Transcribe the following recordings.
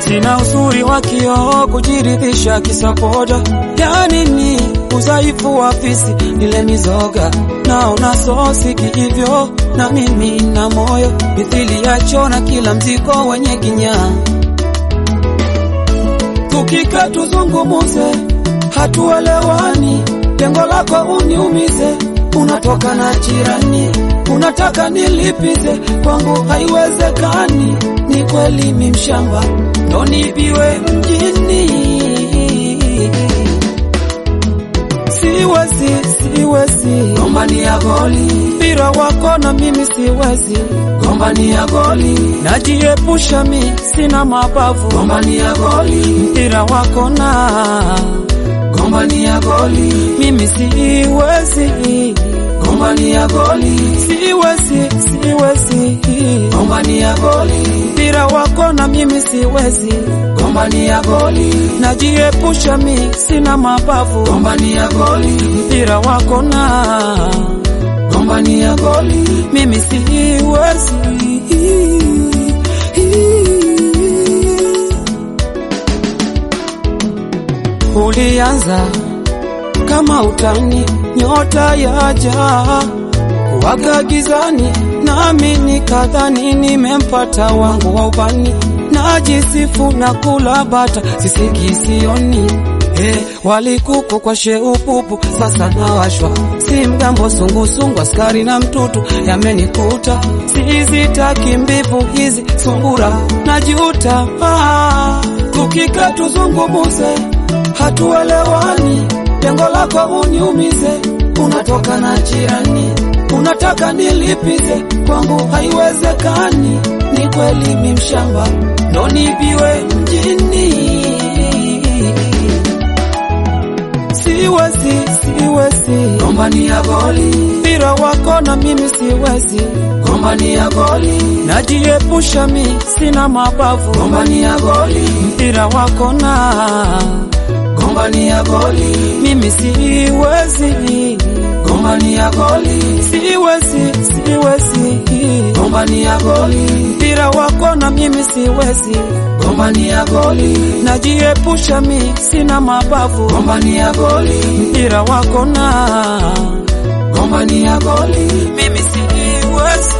Sina uzuri wa kioo kujiridhisha kisapoda, yani ni udhaifu wa fisi nile mizoga, naona sosi hivyo na mimi na moyo mithili ya chona, kila mzigo wenye kinyaa. Tukika tuzungumuze, hatuelewani, lengo lako uniumize, unatoka na jirani, unataka nilipize, kwangu haiwezekani. Ni kweli mi mshamba, ndo nibiwe mjini, siwezi siwezi gombania goli, mpira wako na mimi siwezi gombania goli, najiepusha mi sina mabavu gombania goli, mpira wako na gombania goli, mimi siwezi gombania goli, siwezi siwezi gombania goli, mpira wako na mimi siwezi gombania goli, najiepusha mi sina mabavu gombania goli, mpira wako na gombania goli, mimi siwezi Ulianza kama utani, nyota yaja kuwaga gizani, nami nikadhani nimempata wangu wa ubani, najisifu na kula bata sisiki sioni Hey, walikuku kwa sheupupu sasa nawashwa, si mgambo sungusungu, askari na mtutu yamenikuta, sizitaki mbivu hizi sungura najuta. Ah, tukika tuzungumuze, hatuelewani, lengo lako uniumize, unatoka na jirani, unataka nilipize, kwangu haiwezekani. Ni kweli mi mshamba, ndo nibiwe mjini siwezi siwezi gombania goli, mpira wako na mimi siwezi gombania goli, najiepusha mi sina mabavu gombania goli, mpira wako na gombania goli, mimi siwezi gombania goli, siwezi siwezi gombania goli, mpira wako na mimi siwezi gombania goli, najiepusha mi sina mabavu gombania goli, mpira wako na gombania goli, mimi siwezi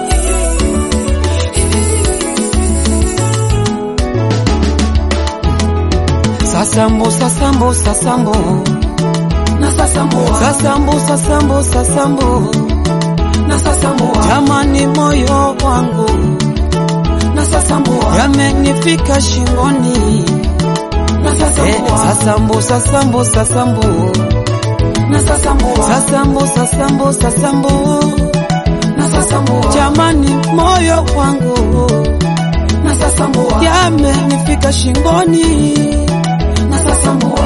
Sasambo sasambo sasambo na sasambua sasambo sasambo sasambo na sasambua jamani, moyo wangu na sasambua yamenifika shingoni na eh, sasambua sasambo sasambo sasambo na sasambua sasambo sasambo sasambo na sasambua jamani, moyo wangu na sasambua yamenifika shingoni na sasambua